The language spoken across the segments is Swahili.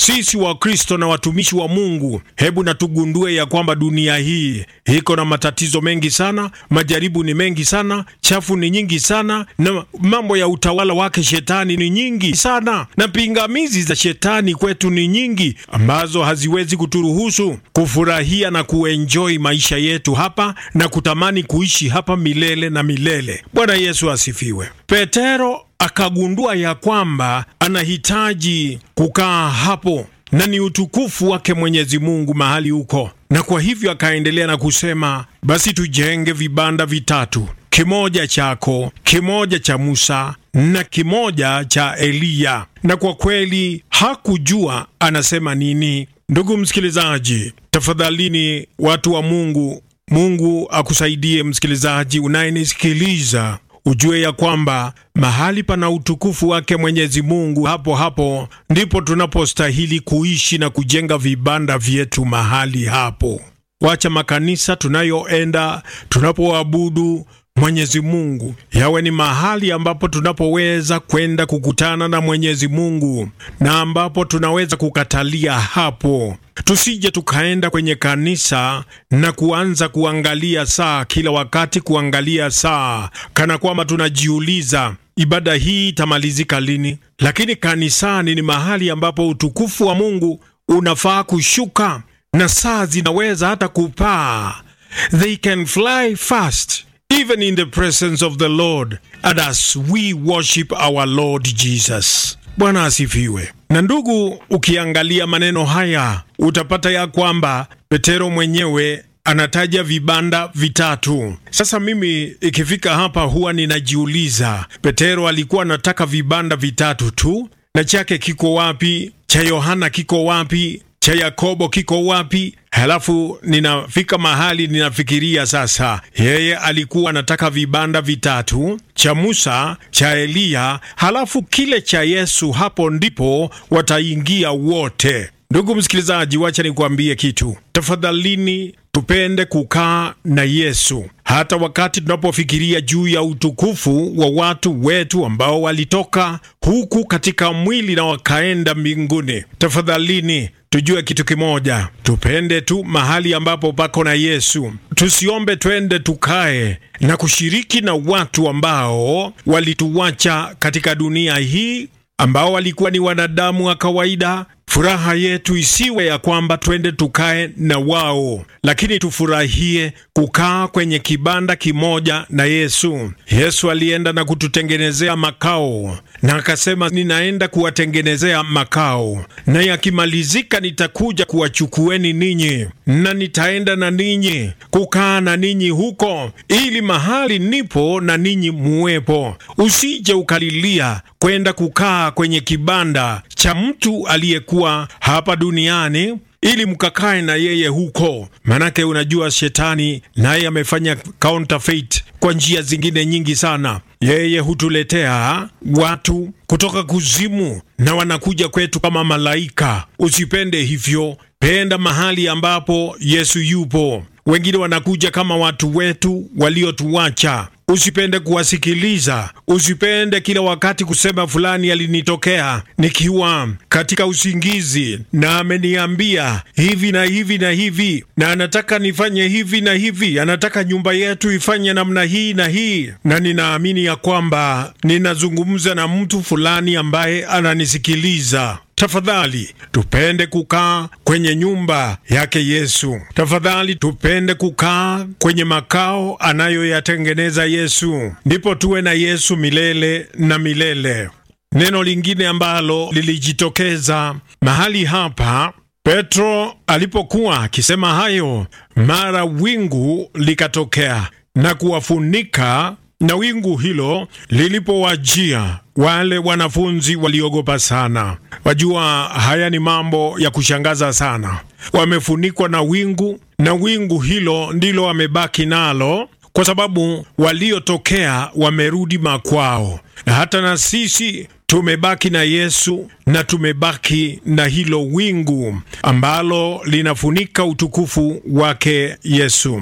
sisi Wakristo na watumishi wa Mungu, hebu na tugundue ya kwamba dunia hii iko na matatizo mengi sana, majaribu ni mengi sana, chafu ni nyingi sana, na mambo ya utawala wake shetani ni nyingi sana, na pingamizi za shetani kwetu ni nyingi, ambazo haziwezi kuturuhusu kufurahia na kuenjoy maisha yetu hapa na kutamani kuishi hapa milele na milele. Bwana Yesu asifiwe. Petero akagundua ya kwamba anahitaji kukaa hapo na ni utukufu wake Mwenyezi Mungu mahali huko, na kwa hivyo akaendelea na kusema, basi tujenge vibanda vitatu, kimoja chako, kimoja cha Musa na kimoja cha Eliya. Na kwa kweli hakujua anasema nini. Ndugu msikilizaji, tafadhalini, watu wa Mungu, Mungu akusaidie msikilizaji unayenisikiliza ujue ya kwamba mahali pana utukufu wake Mwenyezi Mungu, hapo hapo ndipo tunapostahili kuishi na kujenga vibanda vyetu mahali hapo. Wacha makanisa tunayoenda tunapoabudu Mwenyezi Mungu yawe ni mahali ambapo tunapoweza kwenda kukutana na Mwenyezi Mungu na ambapo tunaweza kukatalia hapo. Tusije tukaenda kwenye kanisa na kuanza kuangalia saa kila wakati, kuangalia saa kana kwamba tunajiuliza ibada hii itamalizika lini. Lakini kanisani ni mahali ambapo utukufu wa Mungu unafaa kushuka na saa zinaweza hata kupaa. They can fly fast even in the presence of the Lord and as we worship our Lord Jesus. Bwana asifiwe. Na ndugu, ukiangalia maneno haya utapata ya kwamba Petero mwenyewe anataja vibanda vitatu. Sasa mimi ikifika hapa huwa ninajiuliza, Petero alikuwa anataka vibanda vitatu tu, na chake kiko wapi? Cha Yohana kiko wapi? cha Yakobo kiko wapi? Halafu ninafika mahali ninafikiria sasa, yeye alikuwa anataka vibanda vitatu, cha Musa, cha Eliya, halafu kile cha Yesu. Hapo ndipo wataingia wote. Ndugu msikilizaji, wacha nikuambie kitu. Tafadhalini tupende kukaa na Yesu hata wakati tunapofikiria juu ya utukufu wa watu wetu ambao walitoka huku katika mwili na wakaenda mbinguni. Tafadhalini tujue kitu kimoja, tupende tu mahali ambapo pako na Yesu. Tusiombe twende tukae na kushiriki na watu ambao walituacha katika dunia hii, ambao walikuwa ni wanadamu wa kawaida. Furaha yetu isiwe ya kwamba twende tukae na wao, lakini tufurahie kukaa kwenye kibanda kimoja na Yesu. Yesu alienda na kututengenezea makao, na akasema, ninaenda kuwatengenezea makao, na yakimalizika nitakuja kuwachukueni ninyi, na nitaenda na ninyi kukaa na ninyi huko, ili mahali nipo na ninyi muwepo. Usije ukalilia kwenda kukaa kwenye kibanda cha mtu aliyekuwa hapa duniani ili mkakae na yeye huko. Manake unajua shetani naye amefanya counterfeit kwa njia zingine nyingi sana. Yeye hutuletea watu kutoka kuzimu na wanakuja kwetu kama malaika. Usipende hivyo, penda mahali ambapo Yesu yupo. Wengine wanakuja kama watu wetu waliotuacha. Usipende kuwasikiliza, usipende kila wakati kusema fulani alinitokea nikiwa katika usingizi na ameniambia hivi na hivi na hivi, na anataka nifanye hivi na hivi, anataka nyumba yetu ifanye namna hii na hii, na ninaamini ya kwamba ninazungumza na mtu fulani ambaye ananisikiliza. Tafadhali tupende kukaa kwenye nyumba yake Yesu. Tafadhali tupende kukaa kwenye makao anayoyatengeneza Yesu, ndipo tuwe na Yesu milele na milele. Neno lingine ambalo lilijitokeza mahali hapa Petro alipokuwa akisema hayo, mara wingu likatokea na kuwafunika na wingu hilo lilipowajia wale wanafunzi waliogopa sana. Wajua, haya ni mambo ya kushangaza sana. Wamefunikwa na wingu, na wingu hilo ndilo wamebaki nalo, kwa sababu waliotokea wamerudi makwao, na hata na sisi tumebaki na Yesu na tumebaki na hilo wingu ambalo linafunika utukufu wake Yesu.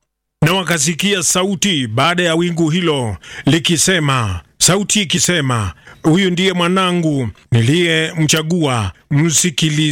Na wakasikia sauti baada ya wingu hilo likisema, sauti ikisema, huyu ndiye mwanangu niliyemchagua, msikilize.